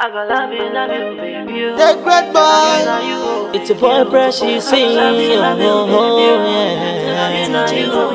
I got love you, love you, baby. you. The great boy. Now you go. It's a boy precious sing. Oh, oh, yeah. Now you go,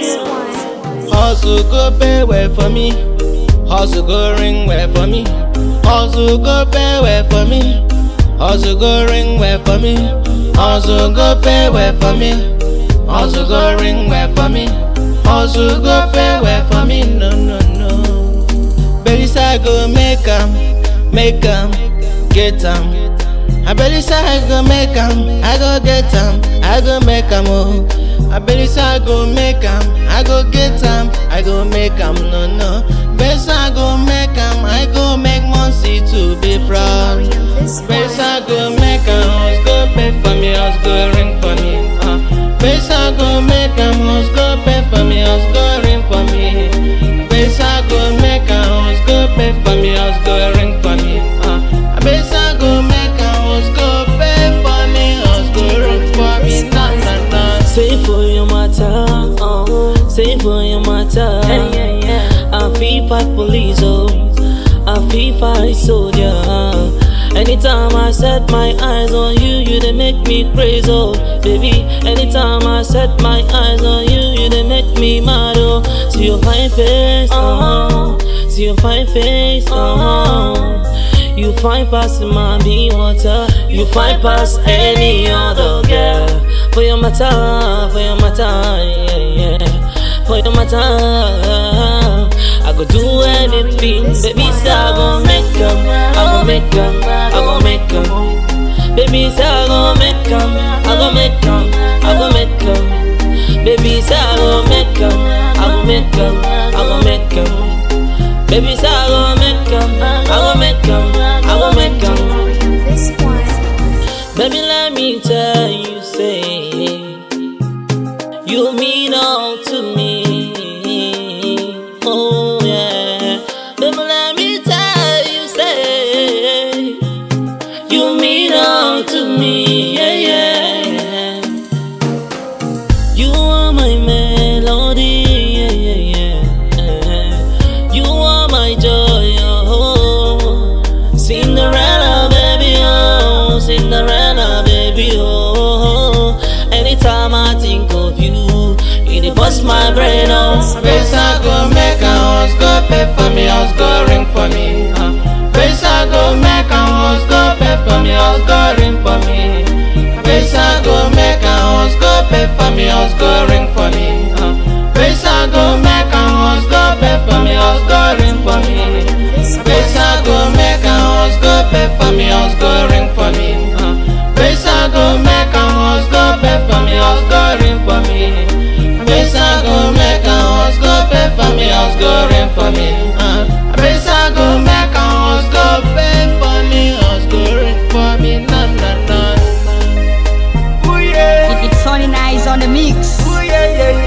baby. Hustle go pay way for me. Hustle go ring way for me. Hustle go pay way for me. Hustle go ring way for me. Hustle go pay way for me. Hustle go ring way for me. Hustle go pay way for me. No no no. Baby say I go make 'em, make 'em, get 'em. I believe say I go make 'em, I go get 'em, I go make 'em oh. I believe say I go make 'em, I go get 'em, I go make 'em no no. Best I go make 'em, I go make Monsi to be proud. Best I go make 'em, house go pay for me, house go ring for me. Uh. Best I go make 'em, house go pay for me, house go ring for me. Best I go make 'em, house go pay for me, house go ring for me. Uh. Best I go make 'em, house go pay for me, house go ring for me. Na na na. Say for your matter, oh, say for your matter. Yeah, yeah, yeah. I feel fight police, oh, I feel fight soldier. Anytime I set my eyes on you, you they make me crazy, oh, baby. Anytime I set my eyes on you, you they make me mad, oh. See your fine face, oh, see your fine face, oh. You fine past my be water, you fine past any other girl. For your matter, for your matter, yeah, yeah. For your matter, I go do anything, baby. Say I go make 'em, I go make 'em, I go make 'em. Baby, say I go make 'em, I go make 'em, I go make 'em. Baby, say I go make 'em, I go make 'em, I go make 'em. Baby, say I go make 'em, I go make 'em, I go make 'em. Baby, let me tell you, say you mean all to me. Oh yeah. Baby, let me tell you, say you mean all to me. Yeah, yeah. You are my melody. Yeah, yeah, yeah. You are my joy. Oh, Cinderella, baby. Oh, Cinderella, baby. Oh, anytime I think of you, it bust my brain. Oh, Best I go make 'em, house go pay for me, house go ring for me. Uh. Best I go make 'em, house go pay for me, house go ring for me. Best I go make 'em, house go pay for me, house go ring for me. Uh. Best I go make 'em, house go pay for me, house go ring for me. Best I go make 'em, house go pay for me, house go ring for me. Uh. Best I go make 'em, house go pay for me, house go ring for me. Best I go make 'em, house go pay for me, house go ring for me. Uh. Best I go make 'em, house go pay for me, house go ring for me. Na na na. Ooh yeah, It's Sonny Nice on the mix. ooh yeah yeah